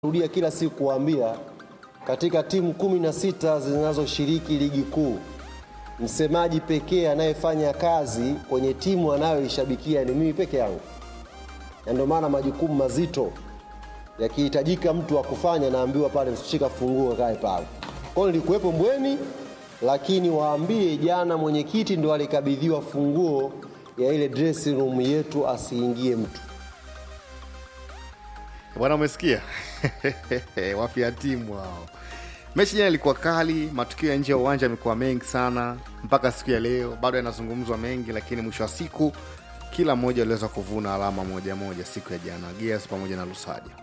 rudia kila siku kuwaambia katika timu kumi na sita zinazoshiriki ligi kuu msemaji pekee anayefanya kazi kwenye timu anayoishabikia ni mimi peke yangu, na ndio maana majukumu mazito yakihitajika mtu wa kufanya, naambiwa pale, msishika funguo, kae pale. Kwa hiyo nilikuwepo Mbweni, lakini waambie jana mwenyekiti ndo alikabidhiwa funguo ya ile dressing room yetu, asiingie mtu. Bwana, umesikia wafia timu hao. Mechi jana ilikuwa kali, matukio ya nje ya uwanja yamekuwa mengi sana mpaka siku ya leo, bado yanazungumzwa mengi, lakini mwisho wa siku kila mmoja aliweza kuvuna alama moja moja siku ya jana, Gears pamoja na Lusaja.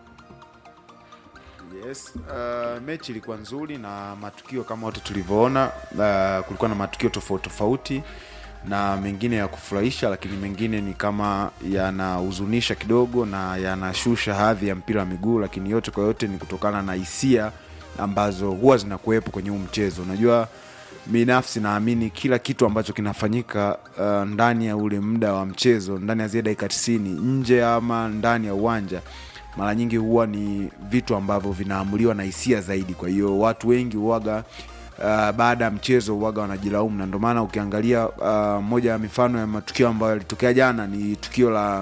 Yes, uh, mechi ilikuwa nzuri na matukio kama wote tulivyoona, uh, kulikuwa na matukio tofauti tofauti na mengine ya kufurahisha, lakini mengine ni kama yanahuzunisha kidogo na yanashusha hadhi ya mpira wa miguu, lakini yote kwa yote ni kutokana na hisia ambazo huwa zinakuwepo kwenye huu mchezo. Unajua, binafsi naamini kila kitu ambacho kinafanyika uh, ndani ya ule muda wa mchezo, ndani ya zile dakika tisini, nje ama ndani ya uwanja mara nyingi huwa ni vitu ambavyo vinaamuliwa na hisia zaidi. Kwa hiyo watu wengi huwaga uh, baada ya mchezo huwaga wanajilaumu, na ndio maana ukiangalia uh, moja ya mifano ya matukio ambayo yalitokea jana ni tukio la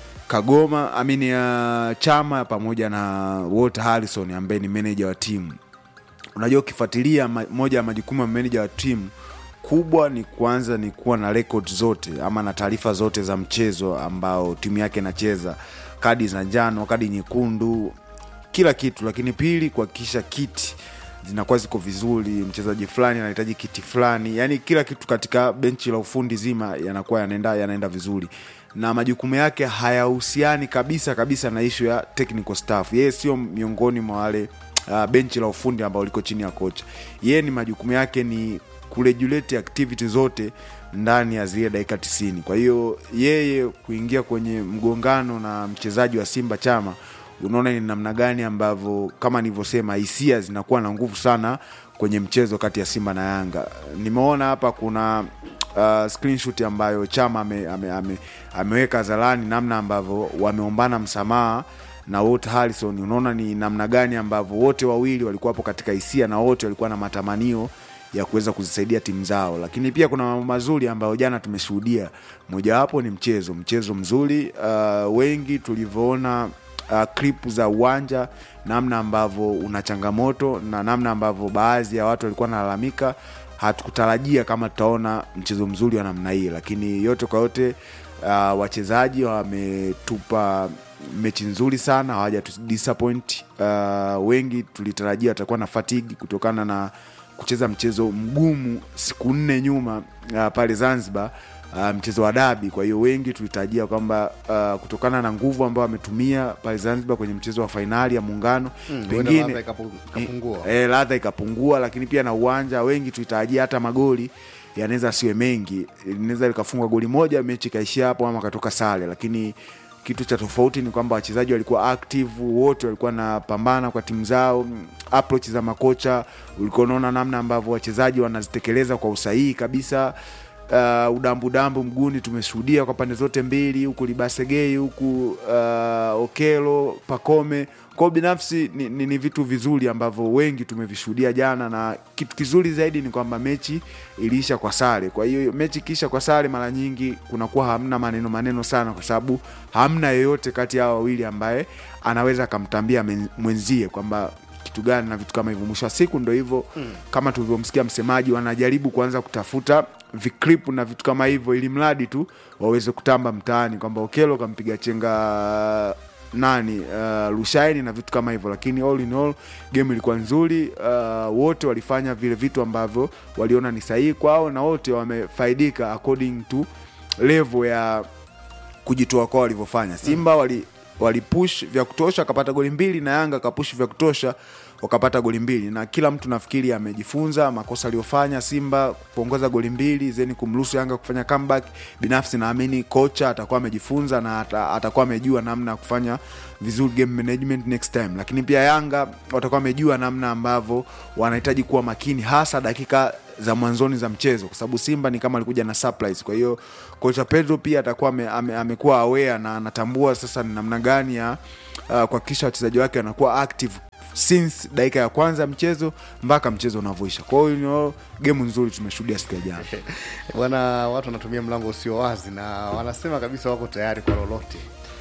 Kagoma amini ya Chama pamoja na Walter Harrison ambaye ni meneja wa timu. Unajua, ukifuatilia ma- moja ya majukumu ya meneja wa timu kubwa ni kwanza ni kuwa na record zote ama na taarifa zote za mchezo ambao timu yake inacheza, kadi za njano, kadi nyekundu, kila kitu. Lakini pili, kuhakikisha kiti zinakuwa ziko vizuri, mchezaji fulani anahitaji kiti fulani, yani kila kitu katika benchi la ufundi zima yanakuwa yanaenda yanaenda vizuri, na majukumu yake hayahusiani kabisa kabisa na ishu ya technical staff. Yeye sio miongoni mwa wale uh, benchi la ufundi ambao liko chini ya kocha. Yeye ni majukumu yake ni kuregulate activity zote ndani ya zile dakika tisini. Kwa hiyo yeye kuingia kwenye mgongano na mchezaji wa Simba Chama, unaona ni namna gani ambavyo kama nilivyosema, hisia zinakuwa na nguvu sana kwenye mchezo kati ya Simba na Yanga. Nimeona hapa kuna uh, screenshot ambayo Chama ame, ame, ame, ameweka hadharani namna ambavyo wameombana msamaha na Walter Harrison. Unaona ni namna gani ambavyo wote wawili walikuwa hapo katika hisia na wote walikuwa na matamanio ya kuweza kuzisaidia timu zao, lakini pia kuna mambo mazuri ambayo jana tumeshuhudia. Mojawapo ni mchezo, mchezo mzuri uh, wengi tulivyoona uh, clip za uwanja, namna ambavyo una changamoto na namna ambavyo baadhi ya watu walikuwa wanalalamika. Hatukutarajia kama tutaona mchezo mzuri wa namna hii, lakini yote kwa yote uh, wachezaji wametupa mechi nzuri sana, hawaja disappoint. Uh, wengi tulitarajia watakuwa na fatigue kutokana na kucheza mchezo mgumu siku nne nyuma uh, pale Zanzibar uh, mchezo wa dabi. Kwa hiyo wengi tulitarajia kwamba uh, kutokana na nguvu ambayo wametumia pale Zanzibar kwenye mchezo wa fainali ya Muungano Mm, huenda ladha pengine ikapu- ikapungua. e, ladha ikapungua, lakini pia na uwanja, wengi tulitarajia hata magoli yanaweza asiwe mengi, linaweza likafungwa goli moja mechi ikaishia hapo ama katoka sare, lakini kitu cha tofauti ni kwamba wachezaji walikuwa active wote, walikuwa wanapambana kwa timu zao. Mm, Approach za makocha ulikuwa unaona namna ambavyo wachezaji wanazitekeleza kwa usahihi kabisa. Uh, udambudambu mguuni tumeshuhudia kwa pande zote mbili, huku Libasegei huku uh, Okelo Pakome. Kwa binafsi ni, ni, ni vitu vizuri ambavyo wengi tumevishuhudia jana, na kitu kizuri zaidi ni kwamba mechi iliisha kwa sare. Kwa hiyo mechi ikiisha kwa sare, mara nyingi kunakuwa hamna maneno maneno sana, kwa sababu hamna yeyote kati ya hao wawili ambaye anaweza akamtambia men- mwenzie kwamba kitu gani na vitu kama hivyo. Mwisho wa siku ndo hivyo mm. Kama tulivyomsikia msemaji, wanajaribu kuanza kutafuta viklip na vitu kama hivyo, ili mradi tu waweze kutamba mtaani kwamba Okelo kampiga chenga nani uh, Lushaini na vitu kama hivyo, lakini all in all game ilikuwa nzuri. Uh, wote walifanya vile vitu ambavyo waliona ni sahihi kwao na wote wamefaidika according to level ya kujitoa kwao walivyofanya. Simba wali walipush vya kutosha akapata goli mbili na Yanga akapush vya kutosha wakapata goli mbili na kila mtu nafikiri amejifunza makosa aliyofanya simba kuongoza goli mbili zeni kumruhusu yanga kufanya comeback binafsi naamini kocha atakuwa amejifunza na ata, atakuwa amejua namna ya kufanya vizuri game management next time lakini pia yanga watakuwa wamejua namna ambavyo wanahitaji kuwa makini hasa dakika za mwanzoni za mchezo kwa sababu simba ni kama alikuja na surprise kwa hiyo kocha pedro pia atakuwa ame, ame, amekuwa aware na anatambua sasa ni namna gani ya uh, kuhakikisha wachezaji wake wanakuwa active since dakika ya kwanza ya mchezo mpaka mchezo unavyoisha kwa hiyo you know, gemu nzuri tumeshuhudia siku ya jana bwana watu wanatumia mlango usio wazi na wanasema kabisa wako tayari kwa lolote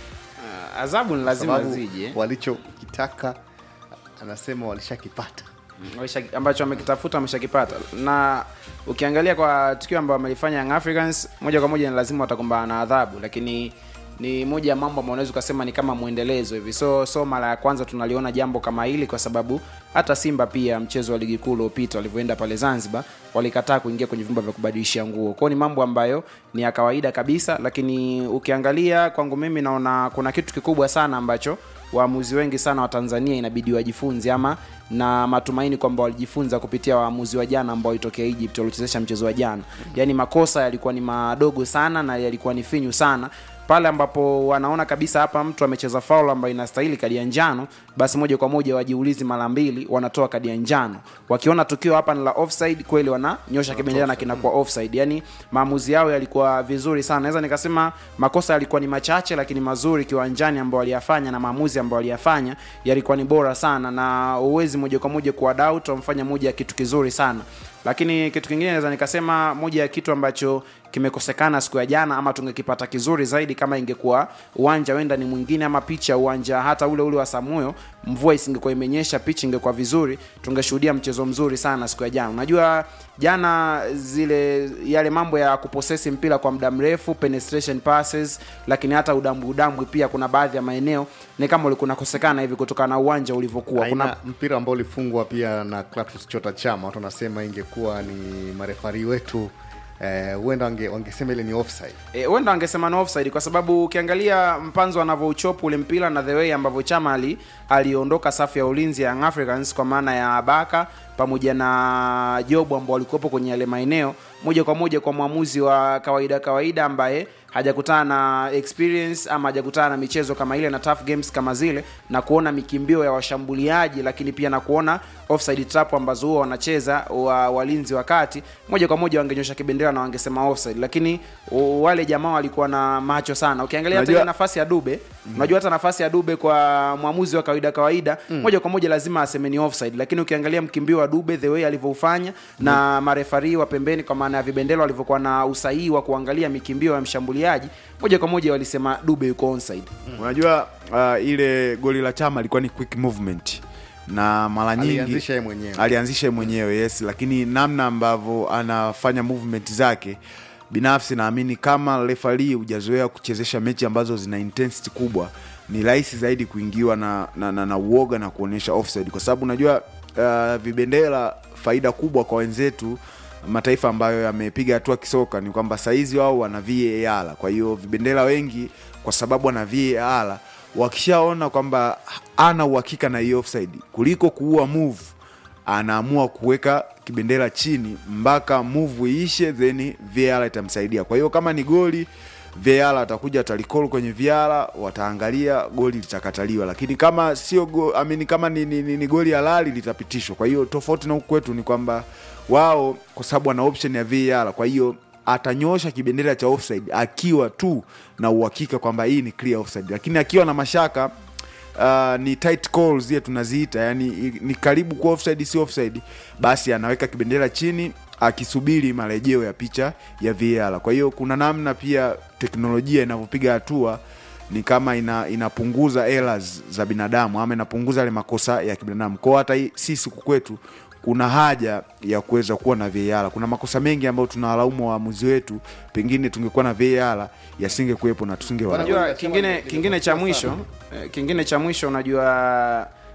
Ah, adhabu ni lazima sababu zije walichokitaka anasema walishakipata Wamesha- ambacho wamekitafuta wameshakipata na ukiangalia kwa tukio ambayo wamelifanya Young Africans moja kwa moja ni lazima watakumbana na adhabu lakini ni moja ya mambo ambayo unaweza ukasema ni kama mwendelezo hivi so so mara ya kwanza tunaliona jambo kama hili kwa sababu hata simba pia mchezo wa ligi kuu uliopita walivyoenda pale zanzibar walikataa kuingia kwenye vyumba vya kubadilishia nguo kwao ni mambo ambayo ni ya kawaida kabisa lakini ukiangalia kwangu mimi naona kuna kitu kikubwa sana ambacho waamuzi wengi sana wa tanzania inabidi wajifunze ama na matumaini kwamba walijifunza kupitia waamuzi wa jana ambao walitokea egypt waliochezesha mchezo wa jana yaani makosa yalikuwa ni madogo sana na yalikuwa ni finyu sana pale ambapo wanaona kabisa hapa mtu amecheza faul ambayo inastahili kadi ya njano basi moja kwa moja wajiulizi mara mbili wanatoa kadi ya njano wakiona tukio hapa ni la offside kweli wananyosha kibendera na kinakuwa offside yani maamuzi yao yalikuwa vizuri sana naweza nikasema makosa yalikuwa ni machache lakini mazuri kiwanjani ambao waliyafanya na maamuzi ambao waliyafanya yalikuwa ni bora sana na uwezi moja kwa moja kuwa doubt wamfanya moja ya kitu kizuri sana lakini kitu kingine naweza nikasema moja ya kitu ambacho kimekosekana siku ya jana ama tungekipata kizuri zaidi kama ingekuwa uwanja wenda ni mwingine ama picha uwanja hata ule ule wa samuyo mvua isingekuwa imenyesha picha ingekuwa vizuri tungeshuhudia mchezo mzuri sana siku ya jana unajua jana zile yale mambo ya kuposesi mpira kwa muda mrefu penetration passes lakini hata udambwi udambwi pia kuna baadhi ya maeneo ni kama ulikuwa unakosekana hivi kutokana na uwanja ulivyokuwa aina kuna mpira ambao ulifungwa pia na Clatous Chota Chama, watu wanasema ingekuwa ni marefari wetu eh, huenda wange, wangesema ile ni offside. Eh, huenda wangesema no offside kwa sababu ukiangalia mpanzo anavyouchopu ule mpira na the way ambavyo chama ali aliondoka safu ya ulinzi ya Young Africans kwa maana ya baka pamoja na jobu ambao walikuwepo kwenye yale maeneo moja kwa moja kwa mwamuzi wa kawaida kawaida ambaye hajakutana na experience ama hajakutana na michezo kama ile na tough games kama zile na kuona mikimbio ya washambuliaji lakini pia na kuona offside trap ambazo huwa wanacheza wa walinzi wa kati moja kwa moja wangenyosha kibendera na wangesema offside lakini u- wale jamaa walikuwa na macho sana ukiangalia hata Unajua- ile nafasi ya dube unajua hata nafasi ya dube kwa mwamuzi wa kawaida kawaida moja kwa moja lazima aseme ni offside lakini ukiangalia mkimbio wa dube the way alivyoufanya na marefari wa pembeni kwa maana ya vibendelo walivyokuwa na usahihi wa kuangalia mikimbio ya mshambuliaji moja kwa moja walisema dube yuko onside unajua uh, ile goli la chama ilikuwa ni quick movement na mara nyingi Alianzisha yeye mwenyewe. alianzisha yeye mwenyewe yes lakini namna ambavyo anafanya movement zake binafsi naamini kama refari hujazoea kuchezesha mechi ambazo zina intensity kubwa ni rahisi zaidi kuingiwa na, na, na, na uoga na kuonyesha offside kwa sababu unajua uh, vibendera faida kubwa kwa wenzetu mataifa ambayo yamepiga hatua kisoka ni kwamba saizi wao wana VAR. Kwa hiyo vibendera wengi kwa sababu wana VAR wakishaona kwamba ana uhakika na hiyo offside, kuliko kuua move, anaamua kuweka kibendera chini mpaka move iishe, then VAR itamsaidia. Kwa hiyo kama ni goli VAR atakuja atalikol kwenye VAR, wataangalia goli litakataliwa, lakini kama sio go, I mean, kama ni, ni, ni, ni goli halali litapitishwa. Kwa hiyo tofauti na huku kwetu ni kwamba wao kwa sababu wana option ya VAR, kwa hiyo atanyosha kibendera cha offside akiwa tu na uhakika kwamba hii ni clear offside, lakini akiwa na mashaka uh, ni tight calls zile tunaziita, yani i- ni karibu kuwa offside si offside, basi anaweka kibendera chini akisubiri marejeo ya picha ya VAR. Kwa hiyo kuna namna pia teknolojia inavyopiga hatua ni kama ina, inapunguza errors za binadamu ama inapunguza yale makosa ya kibinadamu. Kwa hiyo hata hii- sisi huku kwetu kuna haja ya kuweza kuwa na VAR. Kuna makosa mengi ambayo tunawalaumu waamuzi wetu, pengine tungekuwa na VAR yasingekuwepo na tusingewalaumu. unajua kingine kingine cha mwisho eh, kingine cha mwisho unajua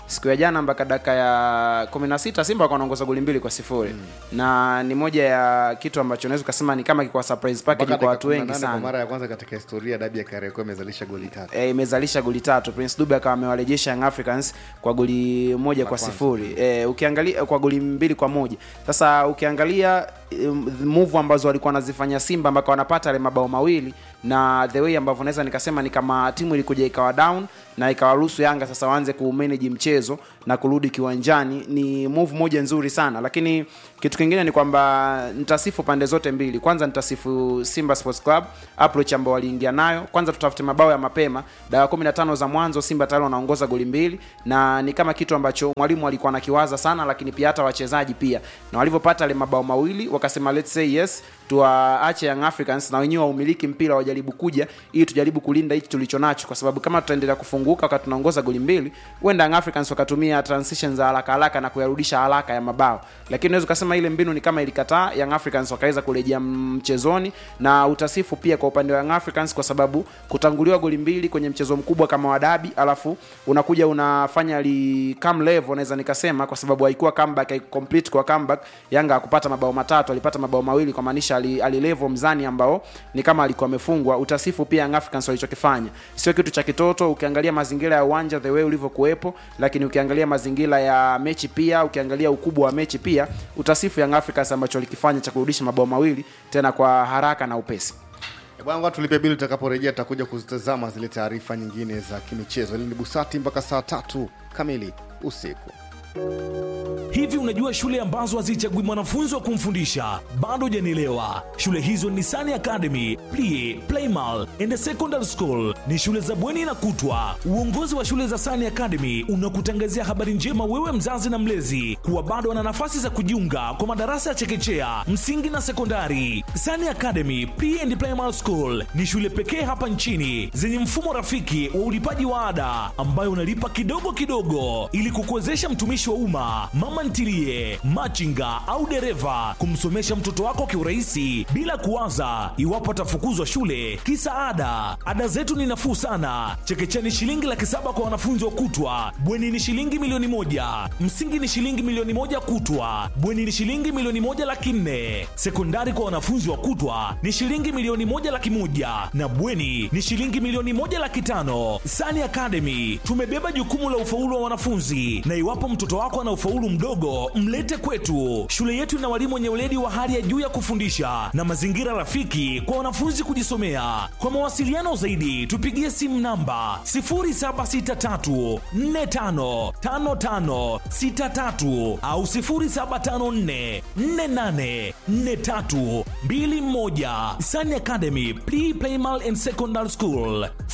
siku ya jana mpaka dakika ya 16 simba wakawa wanaongoza goli mbili kwa sifuri na ni moja ya kitu ambacho unaweza ukasema ni kama kikuwa surprise package Mpaka kwa watu dakika wengi 18 sana kwa mara ya kwanza katika historia dabi ya Kariakoo imezalisha goli tatu e, imezalisha goli tatu prince dube akawa amewarejesha young africans kwa goli moja kwa kwanza. sifuri e, ukiangalia kwa goli mbili kwa moja sasa ukiangalia um, move ambazo walikuwa wanazifanya simba mpaka wanapata yale mabao mawili na the way ambavyo naweza nikasema ni kama timu ilikuja ikawa down na ikawaruhusu yanga sasa waanze kumanage mchezo na kurudi kiwanjani ni move moja nzuri sana lakini kitu kingine ni kwamba nitasifu pande zote mbili kwanza nitasifu simba sports club approach ambao waliingia nayo kwanza tutafute mabao ya mapema dakika 15 za mwanzo simba tayari wanaongoza goli mbili na ni kama kitu ambacho mwalimu alikuwa anakiwaza sana lakini pia hata wachezaji pia na walivyopata yale mabao mawili wakasema let's say yes tuwaache young africans na wenyewe waumiliki mpira wajaribu kuja ili tujaribu kulinda hichi tulicho nacho kwa sababu kama tutaendelea kufunguka wakati tunaongoza goli mbili huenda young africans wakatumia transition za haraka haraka na kuyarudisha haraka ya mabao lakini unaweza ukasema ile mbinu ni kama ilikataa young africans wakaweza kurejea mchezoni na utasifu pia kwa upande wa young africans kwa sababu kutanguliwa goli mbili kwenye mchezo mkubwa kama wadabi alafu unakuja unafanya li come level naweza nikasema kwa sababu haikuwa comeback haikucomplete kwa comeback yanga hakupata mabao matatu alipata mabao mawili kwa maanisha ali, alilevo mzani ambao ni kama alikuwa amefungwa utasifu pia young africans walichokifanya sio kitu cha kitoto ukiangalia mazingira ya uwanja the way ulivyokuwepo lakini ukiangalia mazingira ya mechi pia ukiangalia ukubwa wa mechi pia utasifu young africans ambacho walikifanya cha kurudisha mabao mawili tena kwa haraka na upesi Eh, bwana ngoja tulipe bili tutakaporejea tutakuja kuzitazama zile taarifa nyingine za kimichezo hili ni busati mpaka saa tatu kamili usiku Hivi unajua shule ambazo hazichagui mwanafunzi wa kumfundisha? Bado hujanielewa. Shule hizo ni Sani Academy, Plie, Playmal and Secondary School. Ni shule za bweni na kutwa. Uongozi wa shule za Sani Academy unakutangazia habari njema wewe mzazi na mlezi kuwa bado wana nafasi za kujiunga kwa madarasa ya chekechea, msingi na sekondari. Sani Academy Pre and Primary School ni shule pekee hapa nchini zenye mfumo rafiki wa ulipaji wa ada ambayo unalipa kidogo kidogo ili kukuwezesha mtumishi wa umma, mama ntilie, machinga au dereva kumsomesha mtoto wako kiurahisi bila kuwaza iwapo atafukuzwa shule kisa ada. Ada zetu ni nafuu sana. Chekechea ni shilingi laki saba kwa wanafunzi wa kutwa, bweni ni shilingi milioni moja, msingi ni shilingi milioni moja kutwa, bweni ni shilingi milioni moja laki nne, sekondari kwa wanafunzi wa kutwa ni shilingi milioni moja laki moja na bweni ni shilingi milioni moja laki tano. Sani Academy tumebeba jukumu la ufaulu wa wanafunzi, na iwapo mtoto wako ana ufaulu mdogo, mlete kwetu. Shule yetu ina walimu wenye weledi wa hali ya juu ya kufundisha na mazingira rafiki kwa wanafunzi kujisomea. Kwa mawasiliano zaidi, tupigie simu namba 0763455563 au 0754484321. Sani Academy Pre Primal and Secondary School.